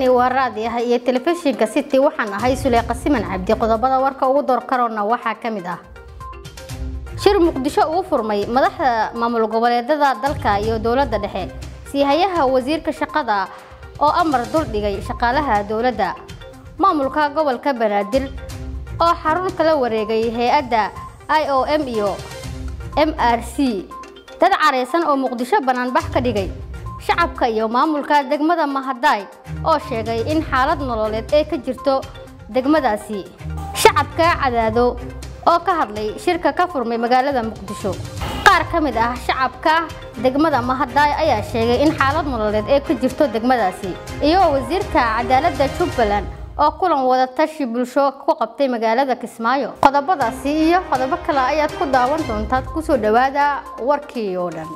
halkani waa raadiyaha iyo telefishinka city waxaan ahay suleyqa siman cabdi qodobada warka ugu door karoona waxaa ka mid ah shir muqdisho uu furmay madaxda maamul goboleedada dalka iyo dowladda dhexe siihayaha wasiirka shaqada oo amar duldhigay shaqaalaha dowladda maamulka gobolka banaadir oo xarun kala wareegay hay-adda i o m iyo m r c dad careysan oo muqdisho banaanbax ka dhigay shacabka iyo maamulka degmada mahadaay oo sheegay in xaalad nololeed ay ka jirto degmadaasi shacabka cadaado oo ka hadlay shirka ka furmay magaalada muqdisho qaar ka mid ah shacabka degmada mahadaay ayaa sheegay in xaalad nololeed ay ka jirto degmadaasi iyo wasiirka cadaaladda jubbaland oo kulan wada tashi bulsho ku qabtay magaalada kismaayo qodobadaasi iyo qodobo kale ayaad ku daawan doontaad kusoo dhawaada warkii oo dhan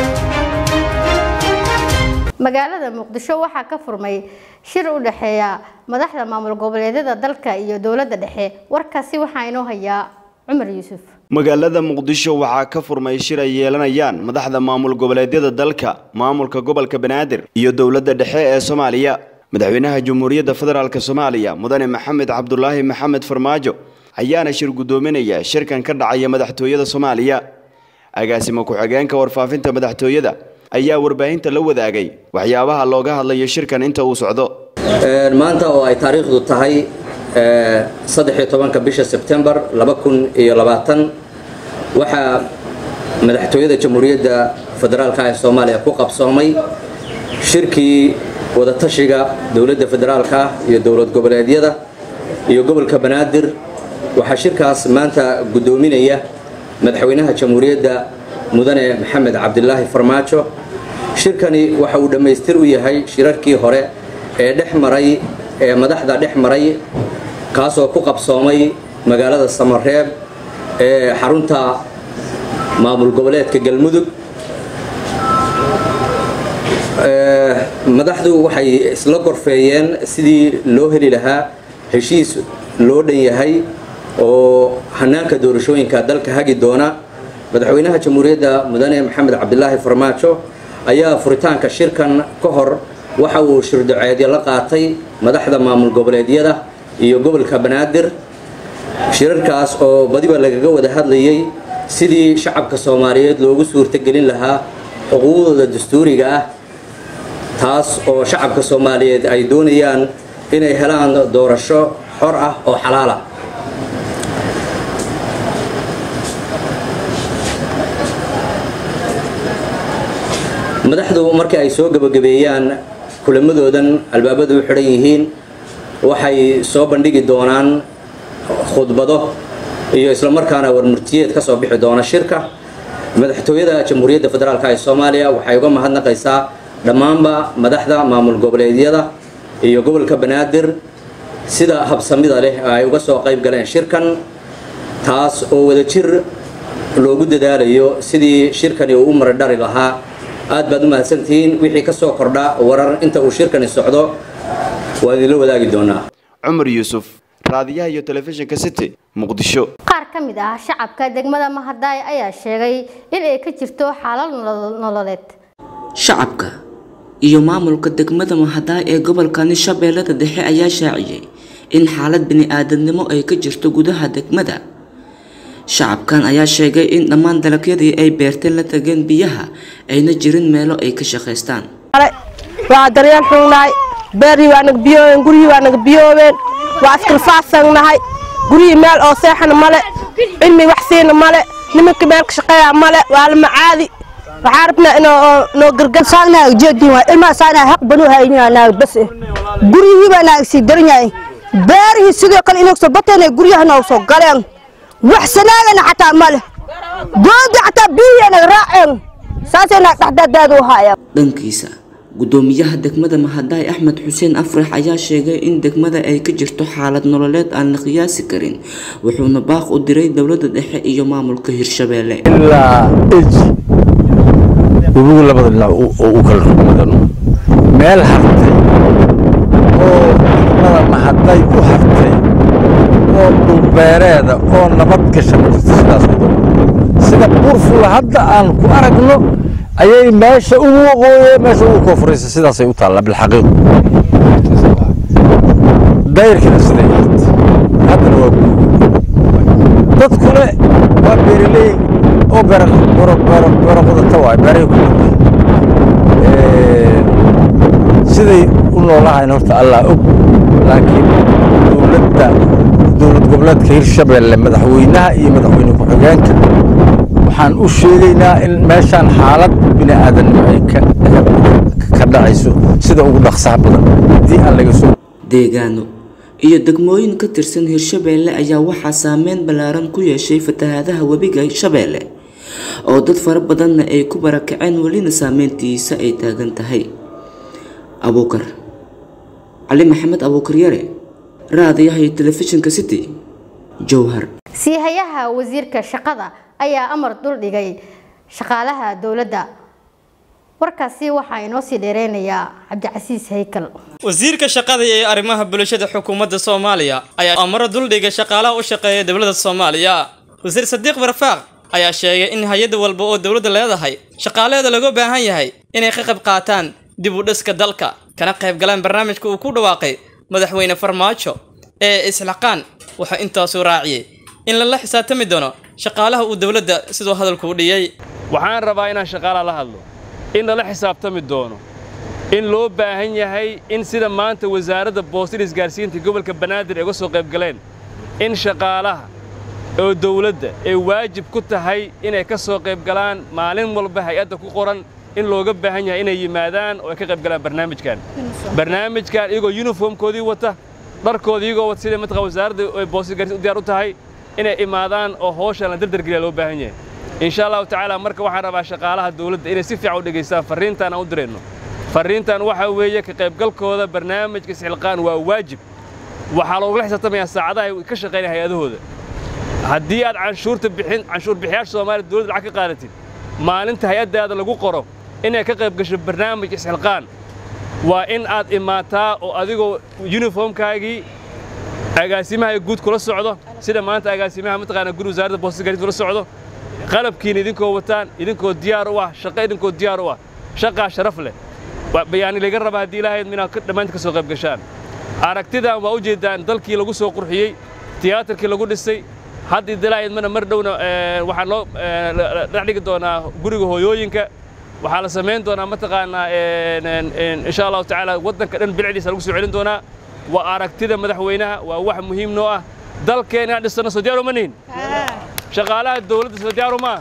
magaalada muqdisho waxaa ka furmay shir u dhexeeya madaxda maamul goboleedyada dalka iyo dowladda dhexe warkaasi waxaa inoo hayaa cumar yuusuf magaalada muqdisho waxaa ka furmay shir ay yeelanayaan madaxda maamul goboleedyada dalka maamulka gobolka banaadir iyo dowladda dhexe ee soomaaliya madaxweynaha jamhuuriyadda federaalk soomaaliya mudane maxamed cabdulaahi maxamed farmaajo ayaana shir guddoominaya shirkan ka dhacaya madaxtooyada soomaaliya agaasimo ku-xigeenka warfaafinta madaxtooyada ayaa warbaahinta la wadaagay waxyaabaha looga hadlayo shirkan inta uu socdo maanta oo ay taariikhdu tahay saddexiyo tobanka bisha sebtembar laba kun iyo labaatan waxaa madaxtooyada jamhuuriyadda federaalka ee soomaaliya ku qabsoomay shirkii wadatashiga dowladda federaalka iyo dowlad goboleedyada iyo gobolka banaadir waxaa shirkaas maanta guddoominaya madaxweynaha jamhuuriyadda mudane maxamed cabdilaahi farmaajo shirkani waxa uu dhammaystir u yahay shirarkii hore ee dhex maray ee madaxda dhex maray kaasoo ku qabsoomay magaalada samareeb ee xarunta maamul goboleedka galmudug madaxdu waxay isla gorfeeyeen sidii loo heli lahaa heshiis loo dhan yahay oo hanaanka doorashooyinka dalka hagi doona madaxweynaha jamhuuriyadda mudane maxamed cabdilaahi farmaajo ayaa furitaanka shirkan ka hor waxa uu shirdaceedyo la qaatay madaxda maamul goboleedyada iyo gobolka banaadir shirarkaas oo badiba lagaga wada hadlayay sidii shacabka soomaaliyeed loogu suurtogelin lahaa xuquuqdooda dastuuriga ah taas oo shacabka soomaaliyeed ay doonayaan inay helaan doorasho xor ah oo xalaala madaxdu markii ay soo gabagabeeyaan kulamadoodan albaabadu u xidhan yihiin waxay soo bandhigi doonaan khudbado iyo islamarkaana warmurtiyeed ka soo bixi doona shirka madaxtooyada jamhuuriyadda federaalk ee soomaaliya waxay uga mahadnaqaysaa dhammaanba madaxda maamul goboleedyada iyo gobolka banaadir sida habsamida leh ay uga soo qayb galeen shirkan taas oo wadajir loogu dadaalayo sidii shirkani uu u maradhari lahaa aad baad u mahadsantihiin wixii ka soo kordha warar inta uu shirkani socdo waan idinla wadaagi doonaa cumar yuusuf raadiyaha iyo telefishinka city muqdisho qaar ka mid ah shacabka degmada mahadaay ayaa sheegay in ay ka jirto xaalad nololeed shacabka iyo maamulka degmada mahadaay ee gobolkani shabeellada dhexe ayaa shaaciyey in xaalad bini-aadamnimo ay ka jirto gudaha degmada shacabkan ayaa sheegay in dhammaan dalagyadii ay beerteen la tageen biyaha ayna jirin meelo ay ka shaqaystaan waa daryeel xungnahay beerhii waa naga biyoobeen guryihii waa naga biyoobeen waa iskalfaasangnahay guryihii meel oo seexana male cilmi wax siina male nimanka meel ka shaqeeya male waa la macaadi waxaa rabnaa inoo noo gargarsaagnaha ujeedin waay ilmaha saanaha haq banu haynaa bas guryihii baa naaga sii daran yahay beerihii sidoo kale inoo soo bateen guryaha noo soo galeen wax sanaagana xataa male gooda xataa biyihii naga raaceen saasay naag dhexdaadaada u haayaan dhankiisa gudoomiyaha degmada mahadaay axmed xuseen afrax ayaa sheegay in degmada ay ka jirto xaalad nololeed aan la qiyaasi karin wuxuuna baaq u diray dowladda dhexe iyo maamulka hirshabeelle ilaa eji webigu labada dhinac u kala rugmadano meel hartay oo degmada mahaday u hartay oo dhulbeereeda oo nabad gasha ma jirto sidaas sida buurfula hadda aan ku aragno ayay meesha ugu waqooye meesha ugu koonfuraysa sidaasay u taallaa bilxaqiiq dayrkina siday ahayd haddana waa guud dadkule waa beeraley oo beero qodata waay beerahay ku dhintay siday u noolahayn horta allah og laakiin dowladda dowlad goboleedka hirshabeelle madaxweynaha iyo madaxweyne ku-xigeenka waxaan u sheegaynaa in meeshaan xaalad bini aadannimo ay ka dhacayso sida ugu dhaqsaha badan haddii aan laga soo deegaano iyo degmooyin ka tirsan hirshabeelle ayaa waxaa saameyn ballaaran ku yeeshay fatahaadaha webiga shabeelle oo dad fara badanna ay ku barakaceen welina saameyntiisa ay taagan tahay abuukar cali maxamed abuukar yare raadiyaha iyo telefishinka city jowhar siihayaha wasiirka shaqada ayaa amar dul dhigay shaqaalaha dowladda warkaasi waxaa inoo sii dheereynayaa cabdicasiis haykal wasiirka shaqada iyo arrimaha bulshada xukuumadda soomaaliya ayaa amaro duldhigay shaqaalaha u shaqeeya dowladda soomaaliya wasiir sadiiq barfaaq ayaa sheegay in hay-ad walba oo dowladda leedahay shaqaalaheeda laga baahan yahay inay ka qayb qaataan dib u dhiska dalka kana qayb galaan barnaamijka uu ku dhawaaqay madaxweyne farmaajo ee isxilaqaan wuxuu intaasuu raaciyey in lala xisaabtami doono shaqaalaha uu dowladda siduu hadalku u dhiyey waxaan rabaa inaan shaqaalaha la hadlo in lala xisaabtami doono in loo baahan yahay in sida maanta wasaaradda boostada isgaarsiinta gobolka banaadir ay uga soo qayb galeen in shaqaalaha oo dawladda ay waajib ku tahay inay ka soo qayb galaan maalin walba hay-adda ku qoran in looga baahan yahay inay yimaadaan oo ay ka qayb galaan barnaamijkan barnaamijkan iyagoo yuniformkoodii wata dharkoodii iyagoo wata sida mataqaa wasaaradda ay boostada isgaarsiinta u diyaar u tahay inay imaadaan oo hawshan la dardargeliya loo baahan yahay insha allahu tacaala marka waxaan rabaa shaqaalaha dawladda inay si fiican u dhegaystaan farriintaan aan u dirayno farriintan waxaa weeye ka qaybgalkooda barnaamijka isxilqaan waa waajib waxaa loogula xisaabtamayaa saacadaha ay ka shaqaynaya hay-adahooda haddii aad canshuurta bixin canshuur bixiyaasha soomaaliya dawladda lacag ka qaadatid maalinta hay-addaada lagu qoro inay ka qayb gasho barnaamij isxilqaan waa in aad imaataa oo adigoo yuniformkaagii agaasimaha guud kula socdo sida maanta agaasimaha mataqaana guri wasaaradda boostada gaadiid kula socdo qalabkiina idinkoo wataan idinkoo diyaar u ah shaqo idinkoo diyaar u ah shaqaa sharaf leh bayaani laga raba haddii ilaahayd inaad dhammaanta ka soo qayb gashaan aragtidan waa u jeedaan dalkii lagu soo qurxiyey tiyaatarkii lagu dhisay hadda idilaahayd mana mar dhowna waxaa loo dhex dhigi doonaa guriga hooyooyinka waxaa la samayn doonaa mataqaanaa insha allahu tacaala waddanka dhan bilicdiisa lagu soo celin doonaa waa aragtida madaxweynaha waa wax muhiim noo ah dalkeena inaan dhisano soo diyaar uma nihin shaqaalaha dawladda soo diyaaru maa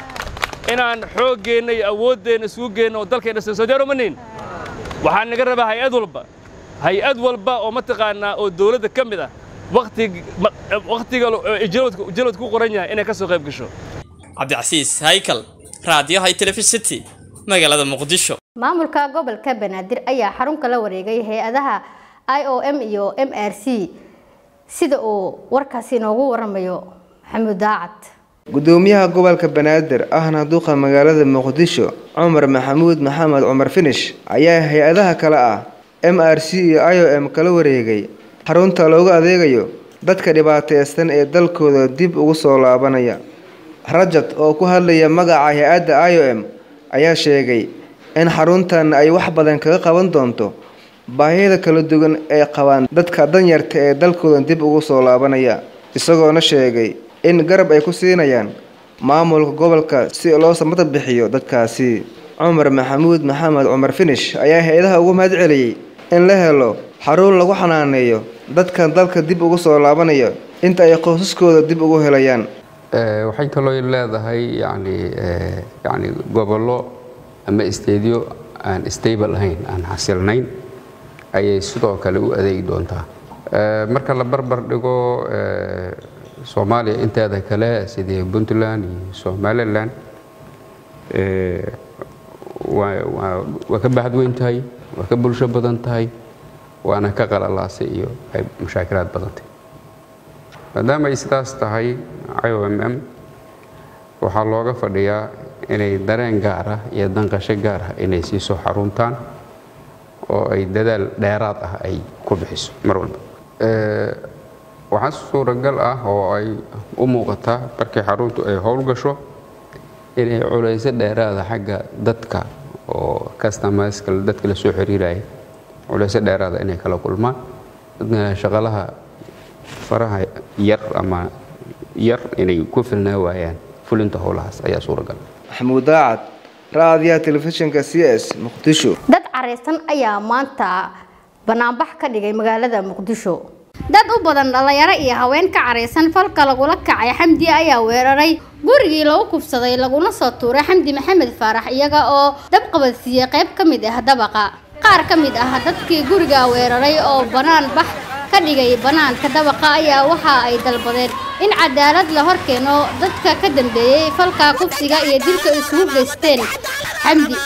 inaan xooggeenna iyo awooddeenna isugu geenno oo dalkeenna dhisano soo diyaar uma nihin waxaa naga rabaa hay-ad walba hay-ad walba oo mataqaanaa oo dawladda ka mid ah wakhtiga jalwadka ku qoran yahay inay ka soo qayb gasho cabdicasiis haykal raadiyaha telefisity magaalada muqdisho maamulka gobolka banaadir ayaa xarun kala wareegay hay-adaha i o m iyo m r c sida uu warkaasi inoogu waramayo maxamuud daacad gudoomiyaha gobolka banaadir ahna duqa magaalada muqdisho cumar maxamuud maxamed cumar finish ayaa hay-adaha kale ah m r c iyo i o m kala wareegay xarunta loogu adeegayo dadka dhibaateysan ee dalkooda dib ugu soo laabanaya rajad oo ku hadlaya magaca hay-adda i o m ayaa sheegay in xaruntan ay wax badan kaga qaban doonto baahiyada kala duwan ay qabaan dadka danyarta ee dalkooda dib ugu soo laabanaya isagoona sheegay in garab ay ku siinayaan maamulka gobolka si loo samata bixiyo dadkaasi cumar maxamuud maxamed cumar finish ayaa hay-adaha ugu mahad celiyey in la helo xarun lagu xanaaneeyo dadkan dalka dib ugu soo laabanaya inta ay qoysaskooda dib ugu helayaan waxay kaloo leedahay yani yani gobollo ama isteedyo aan stable ahayn aan xasilnayn ayay sidoo kale u adeegi doontaa marka la barbar dhigo soomaaliya inteeda kale sidii puntland iyo somalilan waa ka bahad weyn tahay waa ka bulsho badan tahay waana ka qalalaasay iyo ay mashaakilaad badantay maadaama ay sidaas tahay i o m m waxaa looga fadhiyaa inay dareen gaar ah iyo danqasho gaar ah inay sii soo xaruntaan oo ay dadaal dheeraad ah ay ku bixiso mar walba waxaa suuragal ah oo ay u muuqataa markii xaruntu ay howlgasho inay culayso dheeraada xagga dadka oo customerska dadka la soo xiriiraya culayso dheeraada inay kala kulmaan shaqalaha faraha yar ama yar inay ku filnaa waayaan fulinta howlahaas ayaa suuragal maxamuud daacad raadiyaha telefishinka c s muqdisho dad careysan ayaa maanta banaanbax ka dhigay magaalada muqdisho dad u badan dhalinyaro iyo haween ka careysan falka lagula kacay xamdi ayaa weeraray gurigii lagu kufsaday laguna soo tuuray xamdi maxamed faarax iyaga oo dab qabadsiiyey qayb ka mid ah dabaqa qaar ka mid ah dadkii guriga weeraray oo banaan bax ka dhigay banaanka dabaqa ayaa waxa ay dalbadeen in cadaalad la horkeeno dadka ka dambeeyey falka kufsiga iyo dilka isugu geysteen xamdi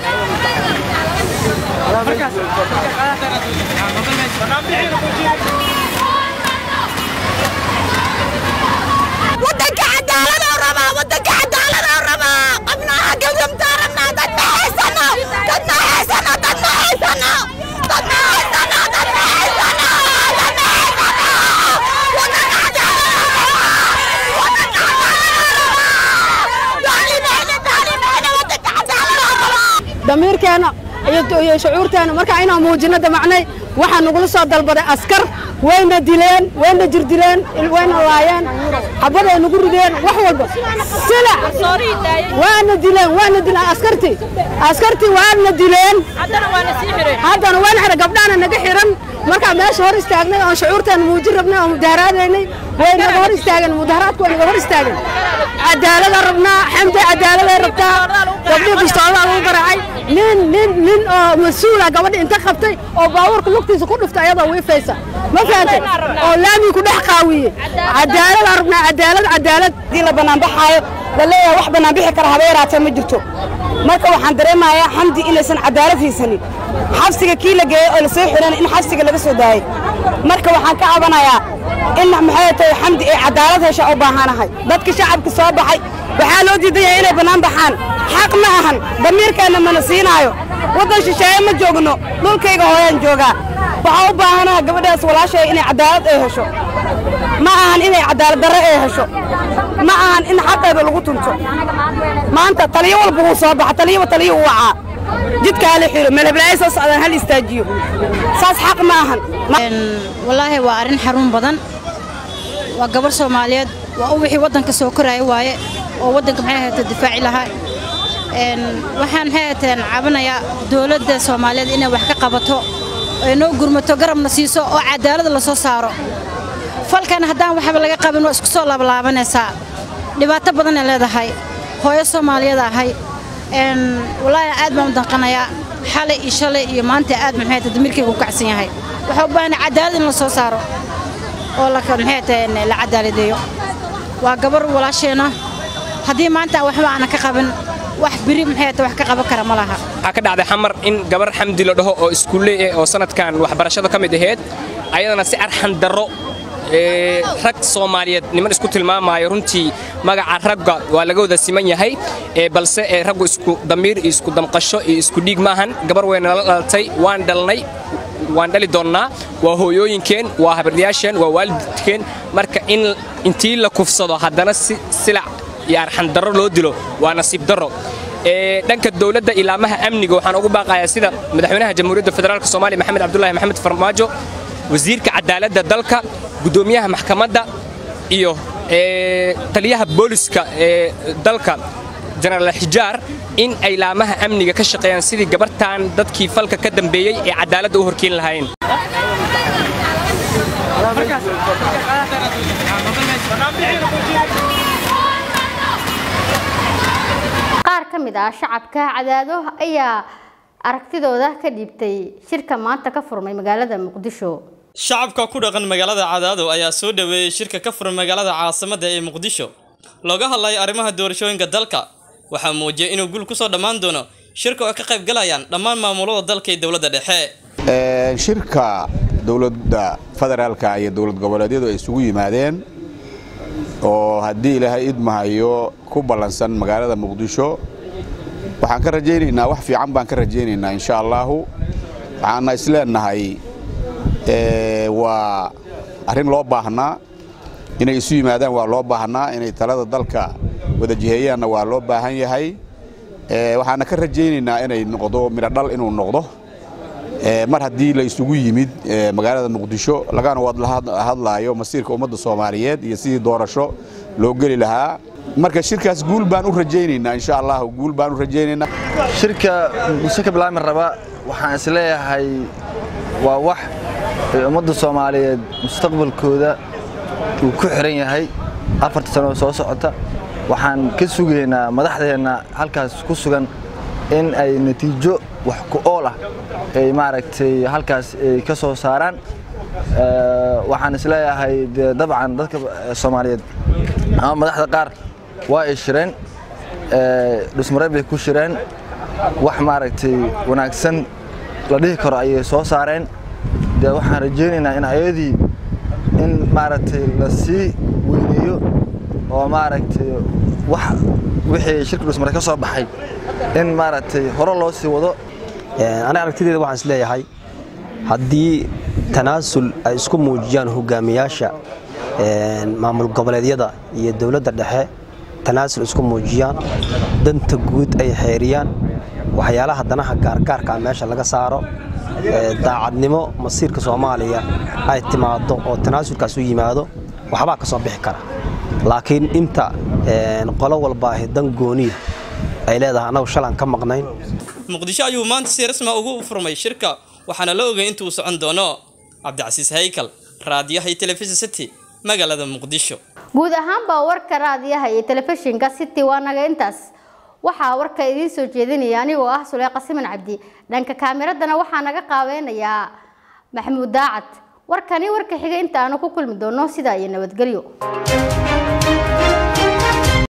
wadanka cadaalad oo rabaa wadanka cadaalad oo rabaa qabnaha gabdamtaa rabnaa dad ma haysano dad ma haysano dad ma haysano dad ma haysano dad ma haysano dad ma haysano wadanka cadaalad oo rabaa wadanka cadaalad oo rabaa daalimeyne daalimeyne wadanka cadaalad oo rabaa damiirkeena iyo shucuurteena marka inaan muujino damacnay waxaa nagula soo dalbaday askar wayna dileen wayna jirdileen wayna laayeen xabaday nagu rideen wax walba sila waana dileen waana dileen askartii askartii waana dileen haddana waana xiran gabdhahana naga xiran markaa meesha hor istaagnay oon shucuurteena muujin rabnay oon mudaharaadaynay way naga hor istaageen mudaharaadku way naga hor istaageen cadaalada rabnaa xamdi cadaaladay rabtaa gabdhii bistoodaa lagu garaacay nin nin nin oo mas-uula gabadha inta qabtay oo baabuurka lugtiisa ku dhuftay ayadoo wiifaysa ma fahantay oo laamii ku dhex qaawiye cadaalada rabnaa cadaalad cadaalad hadii la banaanbaxaayo la leeyahay wax banaanbixi kara haba yaraatee ma jirto marka waxaan dareemayaa xamdi inaysan cadaalad haysanin xabsiga kii la geeyey oo la soo xiran in xabsiga laga soo daayey marka waxaan ka cabanayaa in maxay tahay xamdi ay cadaalad hesha u baahanahay dadka shacabka soo baxay waxaa loo diidan yahay inay bannaan baxaan xaq ma ahan damiirkeenna mana siinaayo waddan shisheeye ma joogno dhulkayga hooyaan joogaa waxaa u baahanaha gabadhaas walaashay inay cadaalad ay hesho ma ahan inay cadaalad darre ay hesho ma ahan in xaqeeda lagu tunto maanta taliyo walba wuu soo baxa taliyaba taliyo u wacaa jidka hala xiro meelheblaayo soo socdaan hal istaajiyo saas xaq ma ahan wallaahi waa arrin xaruun badan waa gabar soomaaliyeed waa u wixii waddanka soo koraya waaye oo waddanka maxay ahayta difaaci lahaa waxaan maxay ahayteen cabanayaa dowladda soomaaliyeed inay wax ka qabato ay noo gurmato garabna siiso oo cadaalada la soo saaro falkan haddaan waxba laga qabin waa isku soo laabalaabanaysaa dhibaato badanay leedahay hooyo soomaaliyeed ahay wallaahi aad baan u danqanayaa xalay iyo shalay iyo maanta aad maxay ahayta damirkayga u kacsan yahay waxaa u baahanay cadaalad in la soo saaro oo maxay tahay la cadaaladeeyo waa gabar walaasheena haddii maanta waxba aanan ka qabin wax biri maxay tahay wax ka qaban kara ma laha waxaa ka dhacday xamar in gabar xamdi la dhaho oo iskuulle ah oo sanadkan waxbarashada ka mid ahayd ayadana si arxan darro rag soomaaliyeed niman isku tilmaamaayo runtii magaca ragga waa laga wada siman yahay balse raggu isku damiir iyo isku damqasho iyo isku dhiig maahan gabar wayna la dhalatay waan dhalnay waan dhali doonnaa waa hooyooyinkeen waa habaryaasheen waa waalidkeen marka in intii la kufsado haddana si silac iyo arxandarro loo dilo waa nasiib darro dhanka dowladda ilaamaha amniga waxaan ugu baaqayaa sida madaxweynaha jamhuuriyadda federaalk soomaaliya maxamed cabdulaahi maxamed farmaajo wasiirka cadaaladda dalka guddoomiyaha maxkamadda iyo taliyaha booliska ee dalka jenaraal xijaar in ay laamaha amniga ka shaqeeyaan sidii gabartan dadkii falka ka dambeeyey ee cadaaladda u horkeeni lahaayeen qaar ka mid ah shacabka cadaado ayaa aragtidooda ka dhiibtay shirka maanta ka furmay magaalada muqdisho shacabka ku dhaqan magaalada cadaado ayaa soo dhaweeyey shirka ka furan magaalada caasimadda ee muqdisho looga hadlayo arrimaha doorashooyinka dalka waxaa muujiyay inuu gul kusoo dhammaan doono shirka oo ka qayb galayaan dhammaan maamulada dalka iyo dowladda dhexe shirka dowladda federaalka iyo dowlad goboleedyadu ay isugu yimaadeen oo haddii ilaahay idmahayo ku ballansan magaalada muqdisho waxaan ka rajaynaynaa wax fiican baan ka rajaynaynaa insha allaahu waxaana isleenahay waa arrin loo baahnaa inay isu yimaadaan waa loo baahnaa inay talada dalka wada jiheeyaanna waa loo baahan yahay waxaana ka rajaynaynaa inay noqdo midho dhal inuu noqdo mar haddii la isugu yimid magaalada muqdisho lagana wada hadlaayo masiirka ummadda soomaaliyeed iyo sidii doorasho loo geli lahaa marka shirkaas guul baan u rajaynaynaa insha allah guul baan u rajaynaynaa shirka muqdisho ka bilaabmi raba waxaan isleeyahay waa wax ay ummadda soomaaliyeed mustaqbalkooda uu ku xiran yahay afarta sano soo socota waxaan ka sugaynaa madaxdeenna halkaas ku sugan in ay natiijo wax ku ool ah ay maaragtay halkaas ay ka soo saaraan waxaan isleeyahay dee dabcan dadka soomaaliyeed ama madaxda qaar waa ay shireen dhusmare bay ku shireen wax maaragtay wanaagsan la dhihi karo ayay soo saareen dee waxaan rajaynaynaa in ayadii in maaragtay la sii weyneeyo oo maaragtay wax wixii shirka dhusmare ka soo baxay in maaragtay hore loo sii wado aniga aragtideeda waxaan is leeyahay haddii tanaasul ay isku muujiyaan hogaamiyaasha maamul goboleedyada iyo dowladda dhexe tanaasul isku muujiyaan danta guud ay xeeriyaan waxyaalaha danaha gaargaarka meesha laga saaro daacadnimo masiirka soomaaliya ay timaado oo tanaasulkaas u yimaado waxbaa ka soo bixi kara laakiin inta qolo walbaahi dan gooniya ay leedahay annagu shalaan ka maqnayn muqdisho ayuu maanta si rasmi ugu furmay shirka waxaana la ogay intuu socon doono cabdicasiis haykal raadiyaha iyo telefishin city magaalada muqdisho guud ahaanba warka raadiyaha iyo telefishinka city waa naga intaas waxaa warka idiin soo jeedinaya anigoo ah suleeqa siman cabdi dhanka kaamiradana waxaa naga qaabeynayaa maxamuud daacad warkani warka xiga inta aanu ku kulmi doono sidaa iyo nabadgelyo